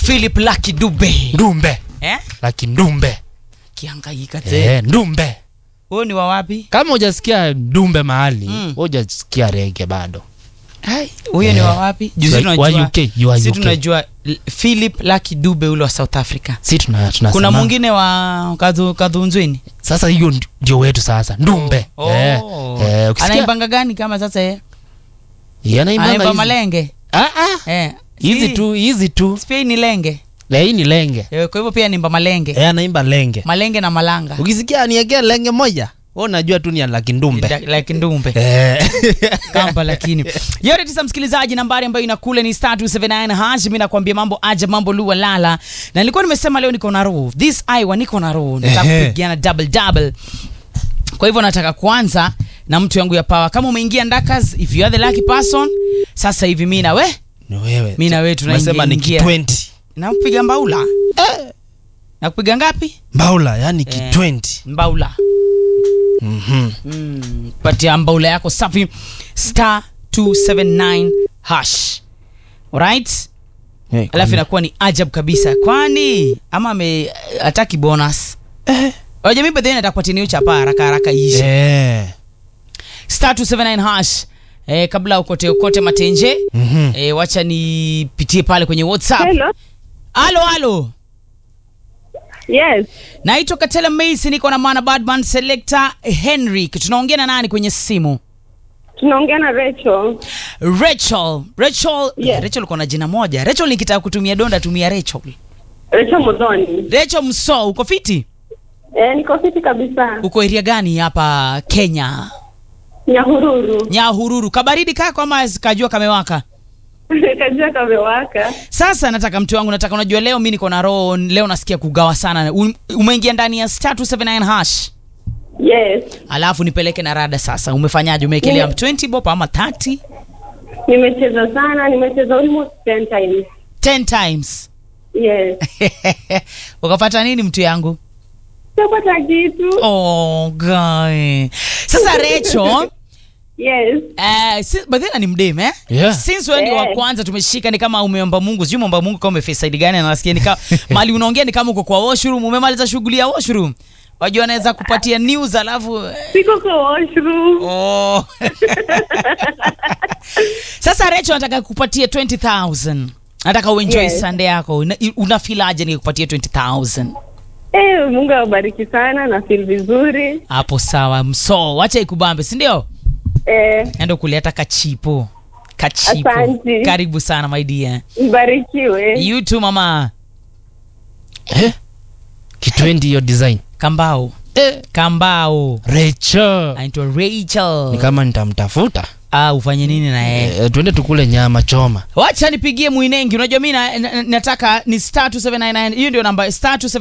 philip laki dube ndumbe eh? laki ndumbe kiangaika te eh, ndumbe huyo ni wa wapi kama hujasikia ndumbe mahali Mm. hujasikia rege bado Hai, huyo ni Eh. wa wapi juzi Wa- wa tunajua UK, you are si UK. tunajua L- philip laki dube ule wa south africa si tuna, tunasema kuna mwingine wa kadhu, kadhunzwini sasa hiyo ndi- ndio wetu sasa ndumbe Oh. eh, eh, ukisikia anaimbanga gani kama sasa ye Yeye anaimbanga anaimba hizi. malenge Ah, ah. eh. hizi si- tu hizi tu si pia hii ni lenge Eh, hii ni lenge Eh, kwa hivyo pia nimba malenge Eh, anaimba lenge malenge na malanga ukisikia aniekea lenge moja wewe unajua tu ni laki ndumbe Da- like ndumbe Eh. kamba lakini yote tisa msikilizaji nambari ambayo inakule ni star 279 hash mi nakwambia mambo aja mambo lua lala na nilikuwa nimesema leo niko na roho this iwa niko na roho nataka Ehe. kupigiana double double kwa hivyo nataka kuanza na mtu yangu ya pawa kama umeingia ndakas if you are the lucky person sasa hivi mi na we ni wewe mi na we Umesema ni tunaingia ki 20 nakupiga mbaula nakupiga ngapi mbaula yani ki Eh. 20 mbaula Mhm. mm, patia mbaula yako safi star 279 hash alright Eh, alafu inakuwa ni ajab kabisa kwani ama ame ataki bonus oja mi bedheni atakupatia chapa haraka haraka iishe Eh. star 279 hash eh, kabla ukote ukote matenje Mhm. eh, wacha nipitie pale kwenye whatsapp Hello. halo halo Yes. naitwa katela maisi niko na mana badman selector henrik tunaongea na nani kwenye simu Tunaongea na Rachel. rachel rachel Yes. rachel uko na jina moja rachel nikitaka kutumia donda tumia rachel Rachel Mudhoni. rachel mso uko fiti Eh, niko fiti kabisa. uko eria gani hapa kenya Nyahururu. nyahururu kabaridi kako ama kajua kamewaka Kajua kamewaka. sasa nataka mtu wangu nataka unajua leo mi niko na roho leo nasikia kugawa sana Um- umeingia ndani ya star 279 hash Yes. alafu nipeleke na rada sasa umefanyaje umeekelea Mm. 20 bob ama 30 Nimecheza sana, nimecheza almost 10 times. 10 times Yes. ukapata nini mtu yangu Sipata kitu. oh, guy. sasa recho Yes. Uh, si, badhena ni mdem eh? Yeah. since wewe ndio wa Yeah. kwanza tumeshika ni kama umeomba mungu sijui umeomba mungu kama umeface side gani na nasikia ni kama mali unaongea ni kama uko kwa washroom umemaliza shughuli ya washroom wajua anaweza kupatia news alafu eh, Siko kwa washroom. oh. sasa recho nataka kupatia 20000 nataka uenjoy Yes. sunday yako Una- unafilaje nikikupatia 20000 Eh, Mungu awabariki sana na feel vizuri. hapo sawa mso wacha ikubambe si ndio Eh, endo kuleta kachipo kachipo Asante. karibu sana my dear mbarikiwe. you too mama eh? kitwendi hiyo design kambao eh. kambao Rachel anaitwa rachel ni kama nitamtafuta ah, ufanye nini na yeye eh, twende tukule nyama choma wacha nipigie mwinengi unajua mi na, na, nataka ni star 279 hiyo ndio namba star